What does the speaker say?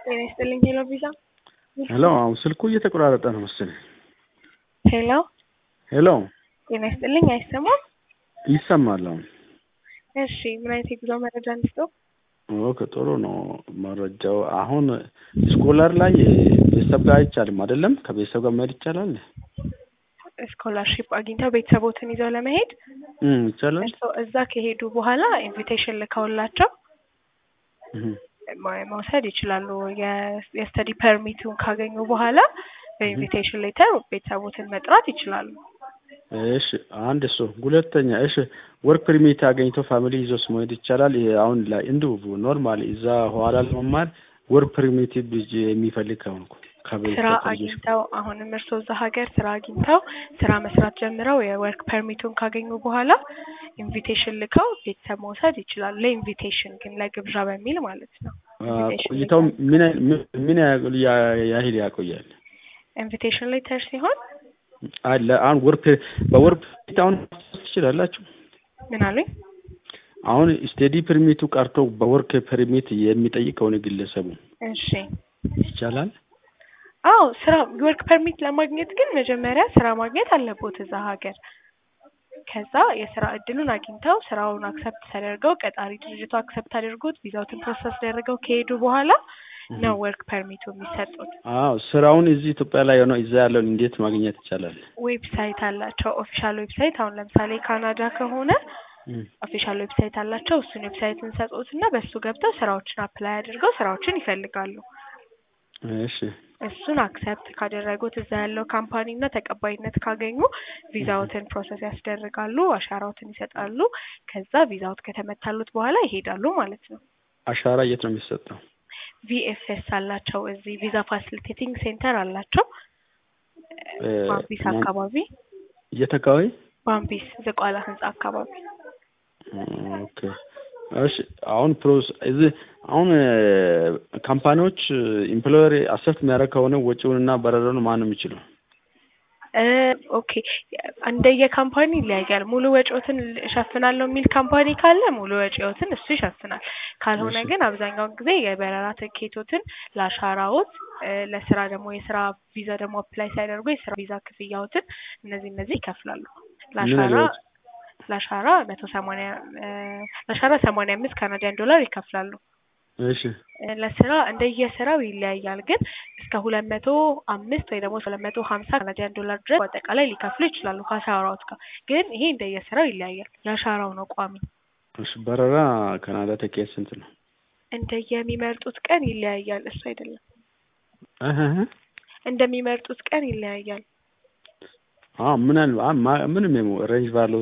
ጤና ይስጥልኝ ሄሎ ቪዛ ሄሎ አሁን ስልኩ እየተቆራረጠ ነው መሰለኝ። ሄሎ ሄሎ ጤና ይስጥልኝ አይሰማም? ይሰማል አሁን። እሺ ምን አይነት የጉዞ መረጃ እንስጠው? ኦኬ ጥሩ ነው መረጃው። አሁን ስኮላር ላይ ቤተሰብ ጋር አይቻልም አይደለም? ከቤተሰብ ጋር መሄድ ይቻላል? ስኮላርሺፕ አግኝተው ቤተሰቦትን ይዘው ለመሄድ እም ይቻላል። እርስዎ እዛ ከሄዱ በኋላ ኢንቪቴሽን ልከውላቸው እም ማ- መውሰድ ይችላሉ። የ- የስተዲ ፐርሚቱን ካገኙ በኋላ በኢንቪቴሽን ሌተር ቤተሰቦትን መጥራት ይችላሉ። እሺ አንድ እሱ ሁለተኛ እሺ ወርክ ፐርሚት አገኝቶ ፋሚሊ ይዞስ መሄድ ይቻላል? ይሄ አሁን ላይ እንዲሁ ኖርማሊ እዛ ኋላ ለመማር ወርክ ፐርሚት ልጅ የሚፈልግ ከሆንኩ ከቤት ስራ ከልጆች አግኝተው አሁንም እርስዎ እዛ ሀገር ስራ አግኝተው ስራ መስራት ጀምረው የወርክ ፐርሚቱን ካገኙ በኋላ ኢንቪቴሽን ልከው ቤተሰብ መውሰድ ይችላሉ። ለኢንቪቴሽን ግን ለግብዣ በሚል ማለት ነው። አ፣ ኢንቪቴሽን ቆይታው ሌተር ምን ያህል- ምን- ምን ያህል ያ- ያህል ያቆያል? ኢንቪቴሽን ሌተር ሲሆን አለ አሁን ወርክ በወርክ ፐርሚት አሁን ትችላላችሁ? ምን አሉኝ? አሁን ስቴዲ ፐርሚቱ ቀርቶ በወርክ ፐርሚት የሚጠይቅ ከሆነ ግለሰቡ እሺ ይቻላል? አዎ ስራ ወርክ ፐርሚት ለማግኘት ግን መጀመሪያ ስራ ማግኘት አለቦት እዛ ሀገር። ከዛ የስራ እድሉን አግኝተው ስራውን አክሰፕት ተደርገው ቀጣሪ ድርጅቱ አክሰፕት አድርጎት ቪዛውትን ፕሮሰስ አደረገው ከሄዱ በኋላ ነው ወርክ ፐርሚቱ የሚሰጡት። አዎ ስራውን እዚህ ኢትዮጵያ ላይ ሆነው እዛ ያለውን እንዴት ማግኘት ይቻላል? ዌብሳይት አላቸው ኦፊሻል ዌብሳይት። አሁን ለምሳሌ ካናዳ ከሆነ እም፣ ኦፊሻል ዌብሳይት አላቸው። እሱን ዌብሳይት እንሰጡት እና በሱ ገብተው ስራዎችን አፕላይ አድርገው ስራዎችን ይፈልጋሉ። እሺ እሱን አክሰፕት ካደረጉት እዛ ያለው ካምፓኒ እና ተቀባይነት ካገኙ ቪዛዎትን ፕሮሰስ ያስደርጋሉ፣ አሻራዎትን ይሰጣሉ። ከዛ ቪዛዎት ከተመታሉት በኋላ ይሄዳሉ ማለት ነው። አሻራ የት ነው የሚሰጠው? ቪኤፍኤስ አላቸው እዚህ ቪዛ ፋሲሊቴቲንግ ሴንተር አላቸው እ፣ ባምቢስ ማን- አካባቢ የት አካባቢ? ባምቢስ ዝቋላ ህንጻ አካባቢ ኦኬ እሺ አሁን ፕሮስ እዚህ አሁን ካምፓኒዎች ኢምፕሎየር አሰፍት የሚያደርግ ከሆነ ወጪውንና በረራውን ማን ነው የሚችለው? እ ኦኬ እንደየ ካምፓኒ ይለያያል። ሙሉ ወጪዎትን እሸፍናለሁ የሚል ካምፓኒ ካለ ሙሉ ወጪዎትን እሱ ይሸፍናል። ካልሆነ እሺ። ግን አብዛኛውን ጊዜ የበረራ ትኬቶትን ለአሻራዎት እ ለስራ ደግሞ የስራ ቪዛ ደግሞ አፕላይ ሲያደርጉ የስራ ቪዛ ክፍያዎትን እነዚህ እነዚህ ይከፍላሉ። ምን ለአሻራ ያህል ወጪ? ለአሻራ መቶ ሰማንያ እ ለአሻራ ሰማንያ አምስት ካናዲያን ዶላር ይከፍላሉ። እሺ እ ለስራ እንደየስራው ይለያያል። ግን እስከ ሁለት መቶ አምስት ወይ ደግሞ ሁለት መቶ ሀምሳ ካናዲያን ዶላር ድረስ በአጠቃላይ ሊከፍሉ ይችላሉ ከአሻራዎት ጋር። ግን ይሄ እንደየስራው ይለያያል። የአሻራው ነው ቋሚ። እሺ በረራ ካናዳ ትኬት ስንት ነው? እንደየሚመርጡት ቀን ይለያያል። እሱ አይደለም እህ እህ እህ። እንደሚመርጡት ቀን ይለያያል። አዎ ምን አለ አ- ማ- ምንም ሬንጅ ባለው